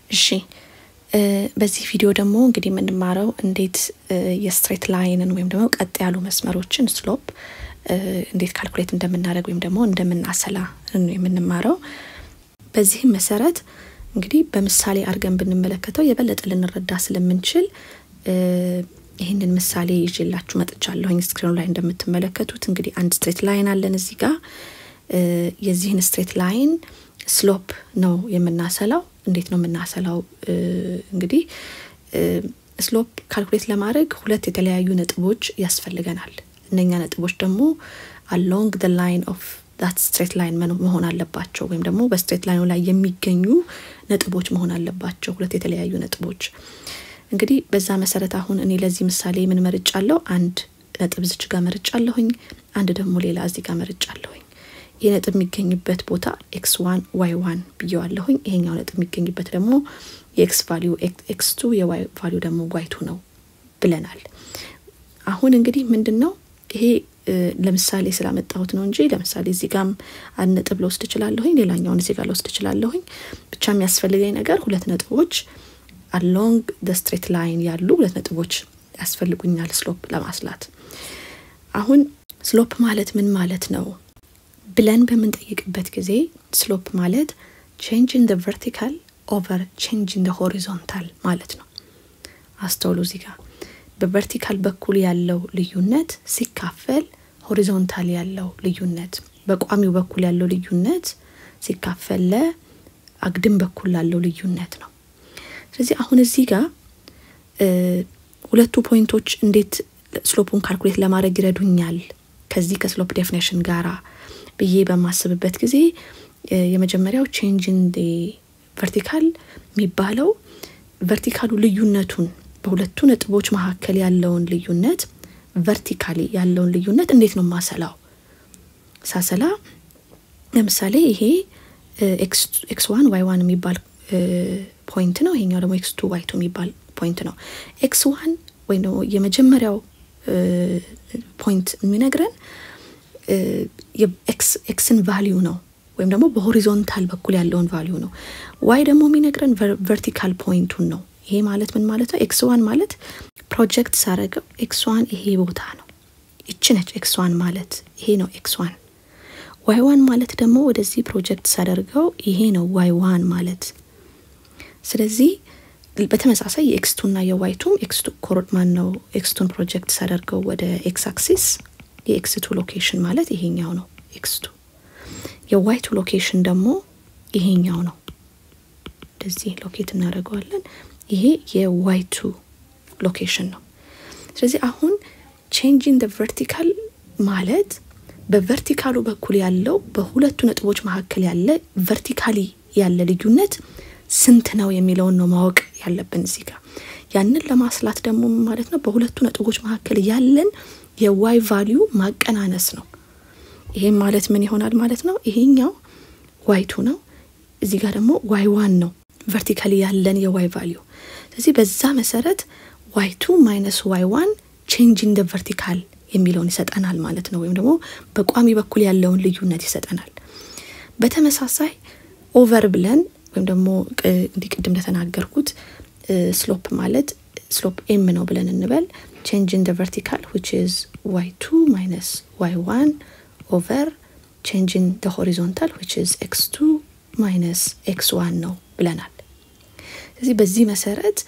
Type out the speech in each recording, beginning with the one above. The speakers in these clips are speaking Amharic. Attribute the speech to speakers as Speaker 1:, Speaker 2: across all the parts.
Speaker 1: እሺ በዚህ ቪዲዮ ደግሞ እንግዲህ የምንማረው እንዴት የስትሬት ላይንን ወይም ደግሞ ቀጥ ያሉ መስመሮችን ስሎፕ እንዴት ካልኩሌት እንደምናደርግ ወይም ደግሞ እንደምናሰላ ነው የምንማረው። በዚህም መሰረት እንግዲህ በምሳሌ አድርገን ብንመለከተው የበለጠ ልንረዳ ስለምንችል ይህንን ምሳሌ ይዤላችሁ መጥቻለሁኝ። ስክሪኑ ላይ እንደምትመለከቱት እንግዲህ አንድ ስትሬት ላይን አለን እዚህ ጋር የዚህን ስትሬት ላይን ስሎፕ ነው የምናሰላው። እንዴት ነው የምናሰላው? እንግዲህ ስሎፕ ካልኩሌት ለማድረግ ሁለት የተለያዩ ነጥቦች ያስፈልገናል። እነኛ ነጥቦች ደግሞ አሎንግ ደ ላይን ኦፍ ዳት ስትሬት ላይን መሆን አለባቸው፣ ወይም ደግሞ በስትሬት ላይኑ ላይ የሚገኙ ነጥቦች መሆን አለባቸው። ሁለት የተለያዩ ነጥቦች እንግዲህ በዛ መሰረት አሁን እኔ ለዚህ ምሳሌ ምን መርጫለሁ? አንድ ነጥብ ዝች ጋር መርጫለሁኝ፣ አንድ ደግሞ ሌላ እዚህ ጋር መርጫለሁኝ። ይህ ነጥብ የሚገኝበት ቦታ ኤክስ ዋን ዋይ ዋን ብየዋለሁኝ። ይሄኛው ነጥብ የሚገኝበት ደግሞ የኤክስ ቫሊዩ ኤክስ ቱ የዋይ ቫሊዩ ደግሞ ዋይ ቱ ነው ብለናል። አሁን እንግዲህ ምንድን ነው ይሄ ለምሳሌ ስላመጣሁት ነው እንጂ ለምሳሌ እዚህ ጋም አንድ ነጥብ ልወስድ እችላለሁኝ፣ ሌላኛውን እዚህ ጋር ልወስድ እችላለሁኝ። ብቻ የሚያስፈልገኝ ነገር ሁለት ነጥቦች አሎንግ ደ ስትሬት ላይን ያሉ ሁለት ነጥቦች ያስፈልጉኛል ስሎፕ ለማስላት። አሁን ስሎፕ ማለት ምን ማለት ነው ብለን በምንጠይቅበት ጊዜ ስሎፕ ማለት ቼንጅ ኢን ደ ቨርቲካል ኦቨር ቼንጅ ኢን ደ ሆሪዞንታል ማለት ነው። አስተውሉ እዚህ ጋር በቨርቲካል በኩል ያለው ልዩነት ሲካፈል ሆሪዞንታል ያለው ልዩነት በቋሚው በኩል ያለው ልዩነት ሲካፈል ለአግድም በኩል ላለው ልዩነት ነው። ስለዚህ አሁን እዚህ ጋር ሁለቱ ፖይንቶች እንዴት ስሎፑን ካልኩሌት ለማድረግ ይረዱኛል ከዚህ ከስሎፕ ዴፊኔሽን ጋራ ብዬ በማስብበት ጊዜ የመጀመሪያው ቼንጅን ቨርቲካል የሚባለው ቨርቲካሉ ልዩነቱን በሁለቱ ነጥቦች መካከል ያለውን ልዩነት ቨርቲካሊ ያለውን ልዩነት እንዴት ነው ማሰላው? ሳሰላ ለምሳሌ ይሄ ኤክስ ዋን ዋይ ዋን የሚባል ፖይንት ነው። ይሄኛው ደግሞ ኤክስ ቱ ዋይ ቱ የሚባል ፖይንት ነው። ኤክስ ዋን ወይም ደግሞ የመጀመሪያው ፖይንት የሚነግረን የኤክስን ቫሊዩ ነው ወይም ደግሞ በሆሪዞንታል በኩል ያለውን ቫሊዩ ነው። ዋይ ደግሞ የሚነግረን ቨርቲካል ፖይንቱን ነው። ይሄ ማለት ምን ማለት ነው? ኤክስ ዋን ማለት ፕሮጀክት ሳረገው ኤክስ ዋን ይሄ ቦታ ነው፣ ይቺ ነች ኤክስ ዋን ማለት ይሄ ነው ኤክስ ዋን። ዋይ ዋን ማለት ደግሞ ወደዚህ ፕሮጀክት ሳደርገው ይሄ ነው ዋይ ዋን ማለት። ስለዚህ በተመሳሳይ የኤክስቱና የዋይቱም ኤክስቱ ኮሮድ ማን ነው ኤክስቱን ፕሮጀክት ሳደርገው ወደ ኤክስ አክሲስ የኤክስቱ ሎኬሽን ማለት ይሄኛው ነው ኤክስቱ። የዋይቱ ሎኬሽን ደግሞ ይሄኛው ነው። እንደዚህ ሎኬት እናደርገዋለን። ይሄ የዋይቱ ሎኬሽን ነው። ስለዚህ አሁን ቼንጅን ቨርቲካል ማለት በቨርቲካሉ በኩል ያለው በሁለቱ ነጥቦች መካከል ያለ ቨርቲካሊ ያለ ልዩነት ስንት ነው የሚለውን ነው ማወቅ ያለብን እዚህ ጋር። ያንን ለማስላት ደግሞ ማለት ነው በሁለቱ ነጥቦች መካከል ያለን የዋይ ቫሊዩ ማቀናነስ ነው። ይሄም ማለት ምን ይሆናል ማለት ነው? ይሄኛው ዋይቱ ነው፣ እዚህ ጋር ደግሞ ዋይ ዋን ነው ቨርቲካሊ ያለን የዋይ ቫሊዩ። ስለዚህ በዛ መሰረት ዋይ ቱ ማይነስ ዋይ ዋን ቼንጅ ኢን ደ ቨርቲካል የሚለውን ይሰጠናል ማለት ነው። ወይም ደግሞ በቋሚ በኩል ያለውን ልዩነት ይሰጠናል። በተመሳሳይ ኦቨር ብለን ወይም ደግሞ እንዲህ ቅድም እንደተናገርኩት ስሎፕ ማለት ስሎፕ ኤም ነው ብለን እንበል ቼንጅ ኢን ደ ቨርቲካል ዊች ኢዝ ዋይ ቱ ማይነስ ዋይ ዋን ኦቨር ቼንጅ ኢን ደ ሆሪዞንታል ዊች ኢዝ ኤክስ ቱ ማይነስ ኤክስ ዋን ነው ብለናል። ስለዚህ በዚህ መሰረት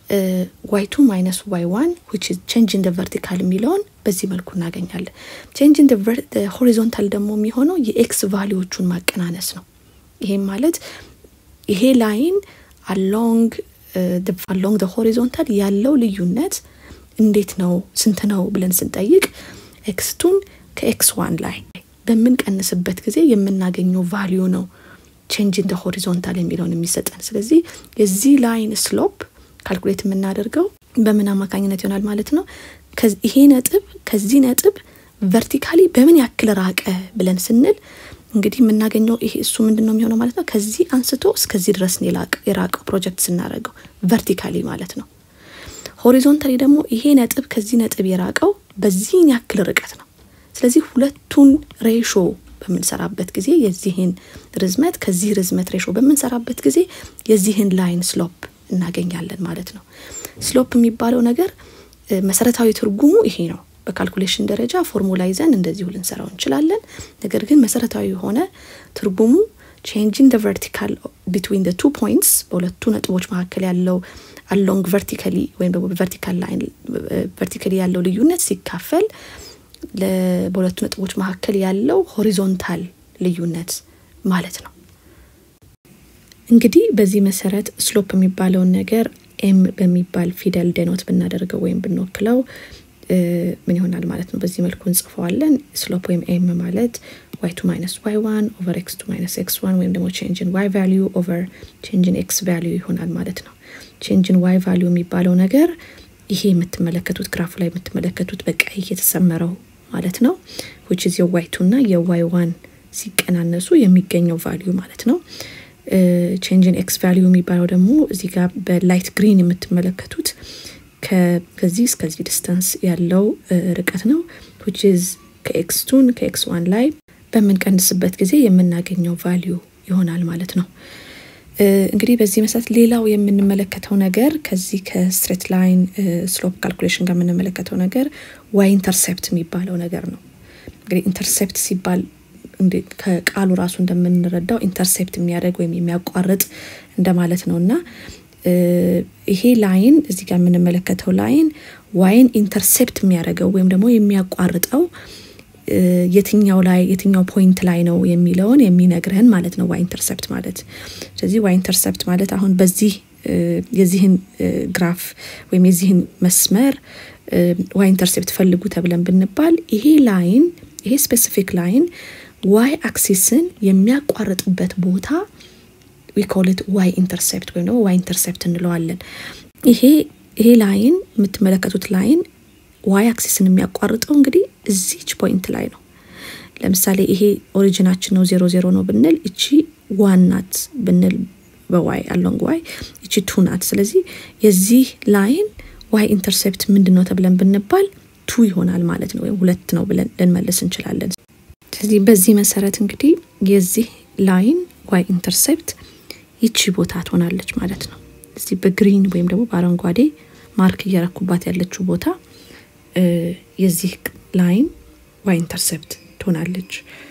Speaker 1: ዋይ ቱ ማይነስ ዋይ ዋን ዊች ኢዝ ቼንጅ ኢን ደ ቨርቲካል የሚለውን በዚህ መልኩ እናገኛለን። ቼንጅ ኢን ደ ሆሪዞንታል ደግሞ የሚሆነው የኤክስ ቫሊዎቹን ማቀናነስ ነው። ይሄም ማለት ይሄ ላይን አሎንግ አሎንግ ደ ሆሪዞንታል ያለው ልዩነት እንዴት ነው ስንት ነው ብለን ስንጠይቅ ኤክስቱን ከኤክስ ዋን ላይ በምንቀንስበት ጊዜ የምናገኘው ቫሊዩ ነው ቼንጅ ኢን ደ ሆሪዞንታል የሚለውን የሚሰጠን። ስለዚህ የዚህ ላይን ስሎፕ ካልኩሌት የምናደርገው በምን አማካኝነት ይሆናል ማለት ነው። ይሄ ነጥብ ከዚህ ነጥብ ቨርቲካሊ በምን ያክል ራቀ ብለን ስንል እንግዲህ የምናገኘው ይሄ እሱ ምንድን ነው የሚሆነው ማለት ነው። ከዚህ አንስቶ እስከዚህ ድረስ የራቀው ፕሮጀክት ስናደርገው ቨርቲካሊ ማለት ነው። ሆሪዞንታሊ ደግሞ ይሄ ነጥብ ከዚህ ነጥብ የራቀው በዚህን ያክል ርቀት ነው። ስለዚህ ሁለቱን ሬሾ በምንሰራበት ጊዜ የዚህን ርዝመት ከዚህ ርዝመት ሬሾ በምንሰራበት ጊዜ የዚህን ላይን ስሎፕ እናገኛለን ማለት ነው። ስሎፕ የሚባለው ነገር መሰረታዊ ትርጉሙ ይሄ ነው። በካልኩሌሽን ደረጃ ፎርሙላ ይዘን እንደዚሁ ልንሰራው እንችላለን። ነገር ግን መሰረታዊ የሆነ ትርጉሙ ቼንጂንግ ቨርቲካል ቢትዊን ቱ ፖይንትስ በሁለቱ ነጥቦች መካከል ያለው አሎንግ ቨርቲካሊ ወይም ደግሞ ቨርቲካል ላይን ቨርቲካሊ ያለው ልዩነት ሲካፈል በሁለቱ ነጥቦች መካከል ያለው ሆሪዞንታል ልዩነት ማለት ነው። እንግዲህ በዚህ መሰረት ስሎፕ የሚባለውን ነገር ኤም በሚባል ፊደል ዴኖት ብናደርገው ወይም ብንወክለው ምን ይሆናል ማለት ነው። በዚህ መልኩ እንጽፈዋለን። ስሎፕ ወይም ኤም ማለት ዋይ ቱ ማይነስ ዋይ ዋን ኦቨር ኤክስ ቱ ማይነስ ኤክስ ዋን ወይም ደግሞ ቼንጅን ዋይ ቫሊዩ ኦቨር ቼንጅን ኤክስ ቫሊዩ ይሆናል ማለት ነው። ቼንጅን ዋይ ቫሊዩ የሚባለው ነገር ይሄ የምትመለከቱት ግራፉ ላይ የምትመለከቱት በቀይ የተሰመረው ማለት ነው። ዊች ኢዝ የዋይ ቱ እና የዋይ ዋን ሲቀናነሱ የሚገኘው ቫሊዩ ማለት ነው። ቼንጅን ኤክስ ቫሊዩ የሚባለው ደግሞ እዚህ ጋር በላይት ግሪን የምትመለከቱት ከዚህ እስከዚህ ዲስተንስ ያለው ርቀት ነው። ዊች ኢዝ ከኤክስ ቱን ከኤክስ ዋን ላይ በምንቀንስበት ጊዜ የምናገኘው ቫሊዩ ይሆናል ማለት ነው። እንግዲህ በዚህ መሰረት ሌላው የምንመለከተው ነገር ከዚህ ከስትሬት ላይን ስሎፕ ካልኩሌሽን ጋር የምንመለከተው ነገር ዋይ ኢንተርሴፕት የሚባለው ነገር ነው። እንግዲህ ኢንተርሴፕት ሲባል ከቃሉ ራሱ እንደምንረዳው ኢንተርሴፕት የሚያደርግ ወይም የሚያቋርጥ እንደማለት ነው እና ይሄ ላይን እዚህ ጋር የምንመለከተው ላይን ዋይን ኢንተርሴፕት የሚያደርገው ወይም ደግሞ የሚያቋርጠው የትኛው ላይ የትኛው ፖይንት ላይ ነው የሚለውን የሚነግረን ማለት ነው ዋይ ኢንተርሰፕት ማለት። ስለዚህ ዋይ ኢንተርሰፕት ማለት አሁን በዚህ የዚህን ግራፍ ወይም የዚህን መስመር ዋይ ኢንተርሴፕት ፈልጉ ተብለን ብንባል ይሄ ላይን ይሄ ስፔሲፊክ ላይን ዋይ አክሲስን የሚያቋርጥበት ቦታ ዊኮልት ዋይ ኢንተርሴፕት ወይም ደግሞ ዋይ ኢንተርሴፕት እንለዋለን። ይሄ ይሄ ላይን የምትመለከቱት ላይን ዋይ አክሲስን የሚያቋርጠው እንግዲህ እዚች ፖይንት ላይ ነው። ለምሳሌ ይሄ ኦሪጂናችን ነው ዜሮ ዜሮ ነው ብንል እቺ ዋን ናት ብንል በዋይ አሎንግ ዋይ እቺ ቱ ናት። ስለዚህ የዚህ ላይን ዋይ ኢንተርሴፕት ምንድን ነው ተብለን ብንባል ቱ ይሆናል ማለት ነው፣ ወይም ሁለት ነው ብለን ልንመልስ እንችላለን። ስለዚህ በዚህ መሰረት እንግዲህ የዚህ ላይን ዋይ ኢንተርሴፕት ይቺ ቦታ ትሆናለች ማለት ነው። እዚህ በግሪን ወይም ደግሞ በአረንጓዴ ማርክ እያረኩባት ያለችው ቦታ የዚህ ላይን ዋይ ኢንተርሴፕት ትሆናለች